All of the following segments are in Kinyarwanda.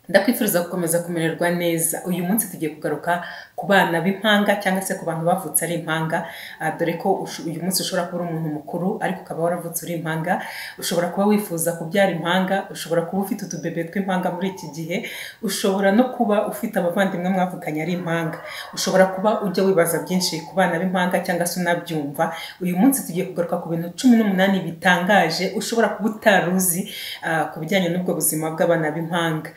ndakwifuriza gukomeza kumererwa neza uyu munsi tugiye kugaruka ku bana b'impanga cyangwa se ku bantu bavutse ari impanga Ah, dore ko usho- uyu munsi ushobora kuba uri umuntu mukuru ariko ukaba waravutse uri impanga ushobora kuba wifuza kubyara impanga ushobora kuba ufite utubebe tw'impanga muri iki gihe ushobora no kuba ufite abavandimwe mwavukanye ari impanga ushobora kuba ujya wibaza byinshi ku bana b'impanga cyangwa se unabyumva uyu munsi tugiye kugaruka ku bintu cumi n'umunani bitangaje ushobora kuba utaruzi ah, ku bijyanye n'ubwo buzima bw'abana b'impanga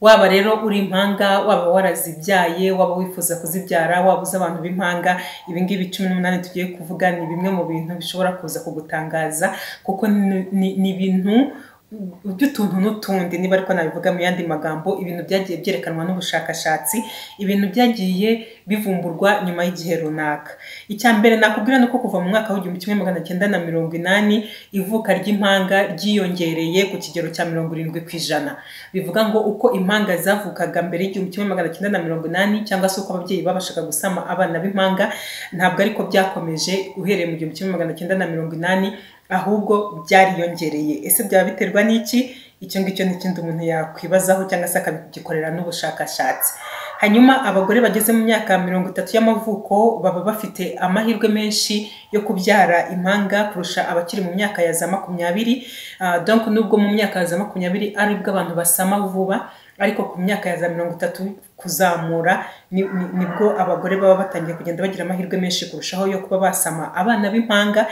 waba rero uri impanga waba warazibyaye waba wifuza kuzibyara waba uzi abantu b'impanga ibingibi cumi n'umunani tugiye kuvuga ni bimwe mu bintu bishobora kuza kugutangaza kuko ni- ni ni ibintu by'utuntu n'utundi niba ariko nabivuga mu yandi magambo ibintu byagiye byerekanwa n'ubushakashatsi ibintu byagiye bivumburwa nyuma y'igihe runaka icya mbere nakubwira ni uko kuva mu mwaka w'igihumbi kimwe magana cyenda na mirongo inani ivuka ry'impanga ryiyongereye ku kigero cya mirongo irindwi ku ijana bivuga ngo uko impanga zavukaga mbere y'igihumbi kimwe magana cyenda na mirongo inani cyangwa se uko ababyeyi babashaga gusama abana b'impanga ntabwo ariko byakomeje uhereye mu gihumbi kimwe magana cyenda na mirongo inani ahubwo byariyongereye ese byaba biterwa n'iki icyo ngicyo ni ikindi umuntu yakwibazaho cyangwa se akagikorera n'ubushakashatsi hanyuma abagore bageze mu myaka mirongo itatu y'amavuko baba bafite amahirwe menshi yo kubyara impanga kurusha abakiri mu myaka ya za makumyabiri Ah, donc nubwo mu myaka ya za makumyabiri aribwo abantu basama vuba ariko ku myaka ya za mirongo itatu kuzamura ni- ni- nibwo abagore baba batangiye kugenda bagira amahirwe menshi kurushaho yo kuba basama abana b'impanga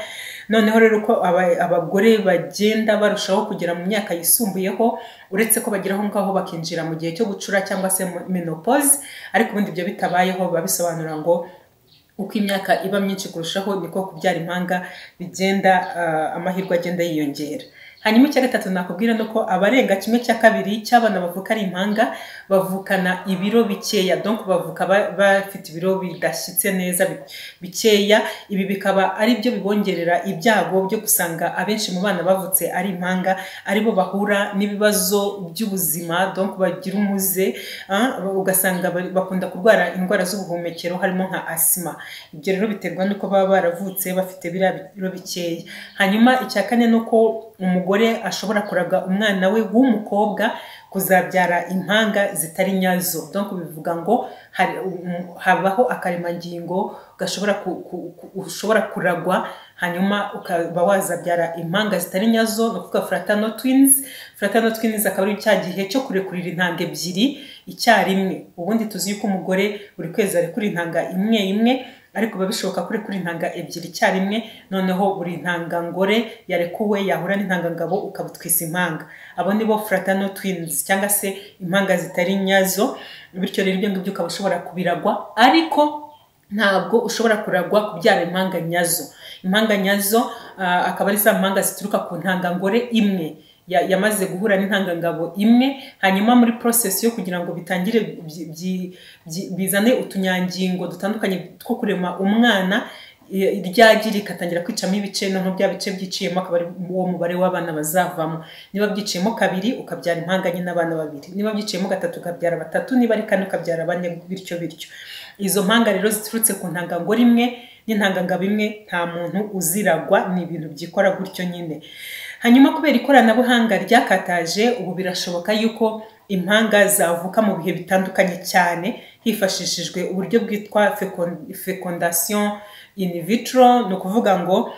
noneho rero uko aba- abagore bagenda barushaho kugera mu myaka yisumbuyeho uretse ko bagera aho ngaho bakinjira mu gihe cyo gucura cyangwa se mu- menopause ariko ubundi ibyo bitabayeho biba bisobanura ngo uko imyaka iba myinshi kurushaho niko kubyara impanga bigenda ah, amahirwe agenda yiyongera hanyuma icya gatatu nakubwira ni uko abarenga kimwe cya kabiri cy'abana bavuka ari impanga bavukana ibiro bikeya donc bavuka ba- bafite ibiro bidashyitse neza bi- bikeya ibi bikaba ari byo bibongerera ibyago byo gusanga abenshi mu bana bavutse ari impanga aribo bahura n'ibibazo by'ubuzima donc bagira umuze ah, ugasanga bari- bakunda kurwara indwara z'ubuhumekero harimo nka asima ibyo rero biterwa n'uko baba baravutse bafite biriya biro bikeya hanyuma icya kane ni uko umugore ashobora kuraga umwana we w'umukobwa kuzabyara impanga zitari nyazo donc bivuga ngo hari- um- habaho akaremangingo gashobora ku- ku- ku- ushobora kuragwa hanyuma ukaba wazabyara impanga zitari nyazo ni ukuvuga fratano twins fratano twins akaba ari cya gihe cyo kurekurira intanga ebyiri icyarimwe ubundi tuzi yuko umugore buri kwezi arekura intanga imwe imwe ariko biba bishoboka ko urekura intanga ebyiri icyarimwe noneho buri ntangangore yarekuwe yahura n'intangangabo ukaba utwisa impanga abo ni bo fratano twins cyangwa se impanga zitari nyazo bityo rero ibyo ngibyo ukaba ushobora kubiragwa ariko ntabwo ushobora kuragwa kubyara impanga nyazo impanga nyazo ah, akaba ari za mpanga zituruka ku ntangangore imwe ya- yamaze guhura n'intangangabo imwe hanyuma muri process yo kugira ngo bitangire byi- byi- byi- bizane utunyangingo dutandukanye two kurema umwana i- ryagi rikatangira kwicamo ibice noneho bya bice byiciyemo akaba ari uwo mubare w'abana bazavamo niba byiciyemo kabiri ukabyara impanga nyine abana babiri niba byiciyemo gatatu ukabyara batatu niba ari kane ukabyara bane bityo bityo izo mpanga rero ziturutse ku ntangangore imwe n'intangangabo imwe nta muntu uziragwa ni ibintu byikora gutyo nyine hanyuma kubera ikoranabuhanga ryakataje ubu birashoboka yuko impanga zavuka mu bihe bitandukanye cyane hifashishijwe uburyo bwitwa fecon- fecondation in vitro ni ukuvuga ngo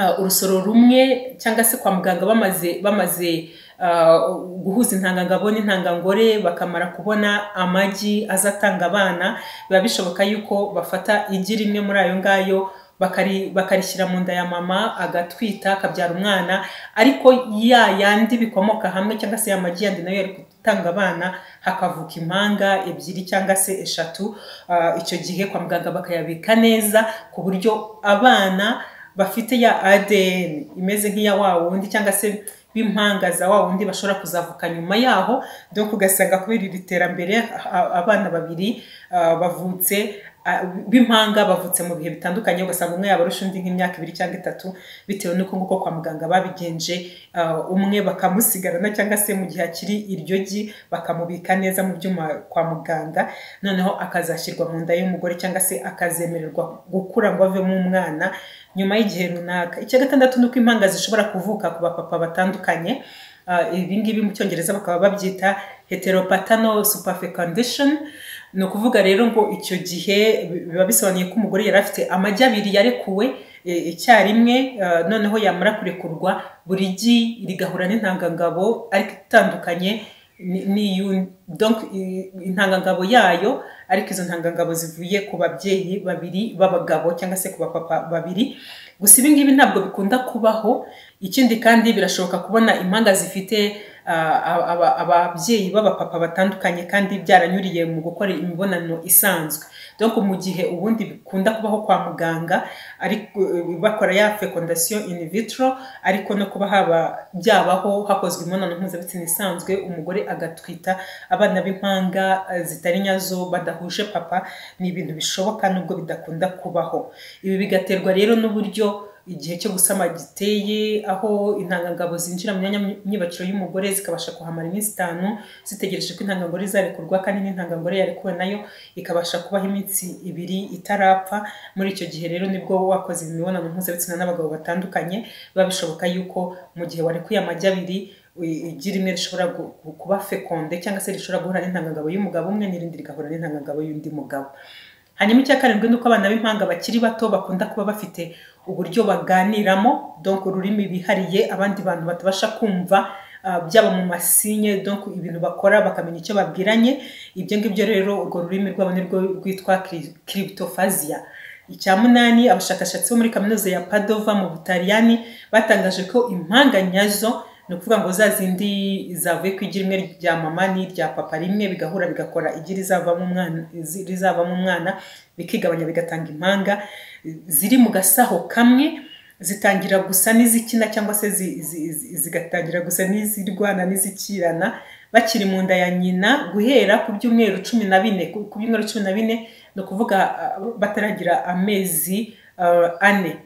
uh, urusoro rumwe cyangwa se kwa muganga bamaze bamaze uh, guhuza intangangabo n'intangangore bakamara kubona amagi azatanga abana biba bishoboka yuko bafata igi rimwe muri ayo ngayo bakari- bakarishyira mu nda ya mama agatwita akabyara umwana ariko ya yandi bikomoka hamwe cyangwa se ya magi yandi nayo yari gutanga abana hakavuka impanga ebyiri cyangwa se eshatu Ah, icyo gihe kwa muganga bakayabika neza ku buryo abana bafite ya ADN imeze nk'iya wa wundi cyangwa se b'impanga za wa wundi bashobora kuzavuka nyuma yaho donc ugasanga kubera iri terambere a- abana babiri ah, bavutse ah, b'impanga bavutse mu bihe bitandukanye ugasanga umwe yaba arusha undi nk'imyaka ibiri cyangwa itatu bitewe n'uko nguko kwa muganga babigenje ah, umwe bakamusigarana cyangwa se mu gihe akiri iryo gi bakamubika neza mu byuma kwa muganga noneho akazashyirwa mu nda y'umugore cyangwa se akazemererwa gukura ngo avemo umwana nyuma y'igihe runaka icya gatandatu ni uko impanga zishobora kuvuka ku bapapa batandukanye ibi ngibi mu cyongereza bakaba babyita heteropatano superfecundation ni ukuvuga rero ngo icyo gihe biba bisobanuye ko umugore yari afite amagi abiri yarekuwe icyarimwe noneho yamara kurekurwa buri gi rigahura n'intangangabo ariko itandukanye intangangabo yayo ariko izo ntangangabo zivuye ku babyeyi babiri b'abagabo cyangwa se ku bapapa babiri gusa ibi ngibi ntabwo bikunda kubaho ikindi kandi birashoboka kubona impanga zifite ababyeyi b'abapapa batandukanye kandi byaranyuriye mu gukora imibonano isanzwe dore mu gihe ubundi bikunda kubaho kwa muganga bakora ya fecondation in vitro ariko no kuba haba byabaho hakozwe imibonano mpuzabitsina isanzwe umugore agatwita abana b'impanga zitari nyazo badahuje papa ni ibintu bishoboka nubwo bidakunda kubaho ibi bigaterwa rero n'uburyo igihe cyo gusama giteye aho intangangabo zinjira mu myanya myibakiro y'umugore zikabasha kuhamara iminsi itanu zitegereje ko intangangore izarekurwa kandi n'intangangore yarekuwe nayo ikabasha kubaho iminsi ibiri itarapfa muri icyo gihe rero nibwo wakoze imibonano mpuzabitsina n'abagabo batandukanye biba bishoboka yuko mu gihe warekuye amagi abiri igi rimwe rishobora kuba fekonde cyangwa se rishobora guhura n'intangangabo y'umugabo umwe n'irindi rigahura n'intangangabo y'undi mugabo hanyuma icya karindwi ni uko abana b'impanga bakiri bato bakunda kuba bafite uburyo baganiramo donc ururimi bihariye abandi bantu batabasha kumva byaba mu masinye donc ibintu bakora bakamenya icyo babwiranye ibyo ngibyo rero urwo rurimi rwabo ni rwo rwitwa kiribitofaziya icya munani abashakashatsi bo muri kaminuza ya padova mu butaliyani batangaje ko impanga nyazo ni ukuvuga ngo za zindi zavuye ku igi rimwe rya mama n'irya papa rimwe bigahura bigakora igi rizavamo umwana bikigabanya bigatanga impanga ziri mu gasaho kamwe zitangira gusa n'izikina cyangwa se zigatangira gusa n'izirwana n'izikirana bakiri mu nda ya nyina guhera ku byumweru cumi na bine ku byumweru cumi na bine ni ukuvuga bataragira amezi ane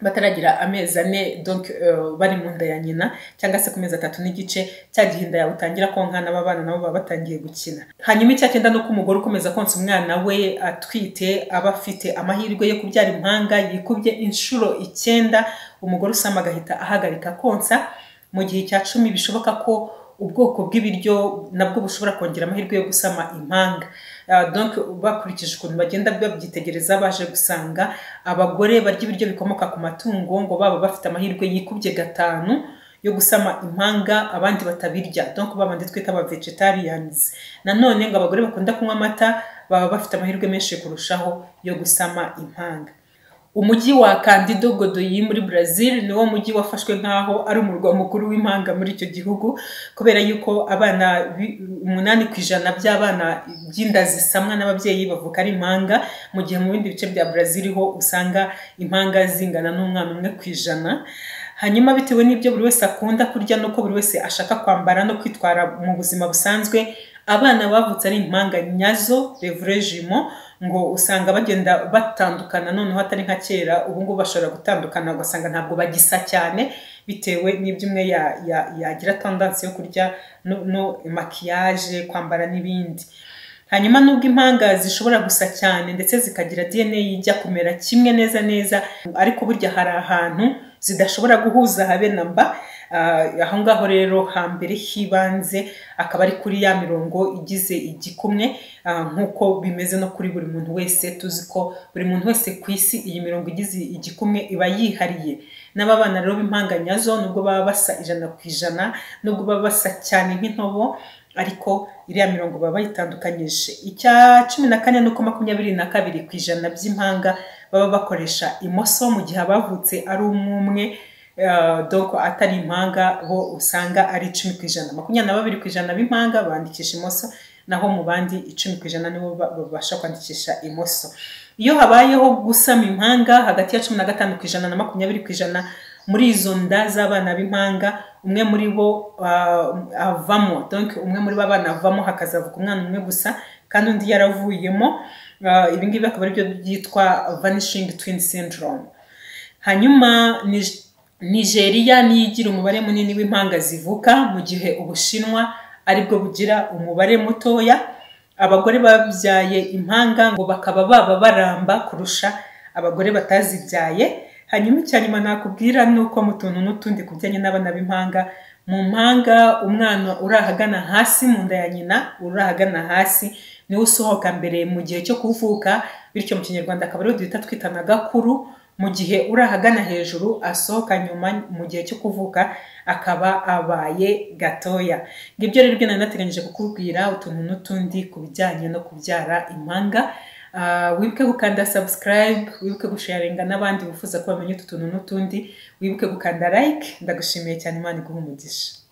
bataragira amezi ane donc bari mu nda ya nyina cyangwa se ku mezi atatu n'igice cya gihe inda yawe utangira konkana abana nabo baba batangiye gukina hanyuma icya cyenda ni uko umugore ukomeza konsa umwana we atwite aba afite amahirwe yo kubyara impanga yikubye inshuro icyenda umugore usama agahita ahagarika konsa mu gihe cya cumi bishoboka ko ubwoko bw'ibiryo nabwo bushobora kongera amahirwe yo gusama impanga donc bakurikije ukuntu bagenda babyitegereza baje gusanga abagore barya ibiryo bikomoka ku matungo ngo baba bafite amahirwe yikubye gatanu yo gusama impanga abandi batabirya donc babandi twita aba vegetarians nanone ngo abagore bakunda kunywa amata baba bafite amahirwe menshi kurushaho yo gusama impanga umujyi wa kandido godoyi muri brazil niwo mujyi wafashwe nk'aho ari umurwa mukuru w'impanga muri icyo gihugu kubera yuko abana umunani ku ijana by'abana by'inda zisamwa n'ababyeyi bavuka ari impanga mu gihe mu bindi bice bya brazil ho usanga impanga zingana n'umwana umwe ku ijana hanyuma bitewe n'ibyo buri wese akunda kurya n'uko buri wese ashaka kwambara no kwitwara mu buzima busanzwe abana bavutse ari impanga nyazo revurejimo ngo usanga bagenda batandukana noneho atari nka kera ubu ngubu bashobora gutandukana ugasanga ntabwo bagisa cyane bitewe n'ibyo umwe yagira tandansi yo kurya no makiyaje kwambara n'ibindi hanyuma nubwo impanga zishobora gusa cyane ndetse zikagira dna ijya kumera kimwe neza neza ariko burya hari ahantu zidashobora guhuza habe na mba aho ngaho rero hambere hibanze akaba ari kuri ya mirongo igize igikumwe nk'uko bimeze no kuri buri muntu wese tuzi ko buri muntu wese ku isi iyi mirongo igize igikumwe iba yihariye n'ababana rero b'impanga nyazo nubwo baba basa ijana ku ijana nubwo baba basa cyane nk'intobo ariko iriya mirongo baba bayitandukanyije icya cumi na kane n'uko makumyabiri na kabiri ku ijana by'impanga baba bakoresha imoso mu gihe abavutse ari umwe umwe doko atari impanga bo usanga ari icumi ku ijana makumyabiri na babiri ku ijana b'impanga bandikisha imoso naho mu bandi icumi ku ijana nibo babasha kwandikisha imoso iyo habayeho gusama impanga hagati ya cumi na gatanu ku ijana na makumyabiri ku ijana muri izo nda z'abana b'impanga umwe muri bo avamo donc umwe muri bo abana avamo hakazavuka umwana umwe gusa kandi undi yaravuyemo ibi ngibi akaba aribyo byitwa vanishing twin syndrome hanyuma nigeria niyo igira umubare munini w'impanga zivuka mu gihe ubushinwa aribwo bugira umubare mutoya abagore babyaye impanga ngo bakaba baba baramba kurusha abagore batazibyaye hanyuma icya nyuma nakubwira ni uko mu tuntu n'utundi ku bijyanye n'abana b'impanga mu mpanga umwana uri ahagana hasi mu nda ya nyina uri ahagana hasi niwe usohoka mbere mu gihe cyo kuvuka bityo mu kinyarwanda akaba ariwe duhita twita na gakuru mu gihe uri ahagana hejuru asohoka nyuma mu gihe cyo kuvuka akaba abaye gatoya ngibyo rero byo nari nateganyije kukubwira utuntu n'utundi ku bijyanye no kubyara impanga wibuke gukanda sabusikarayibe wibuke gusharinga n'abandi bifuza ko bamenya utu tuntu n'utundi wibuke gukanda layike ndagushimiye cyane imana iguha umugisha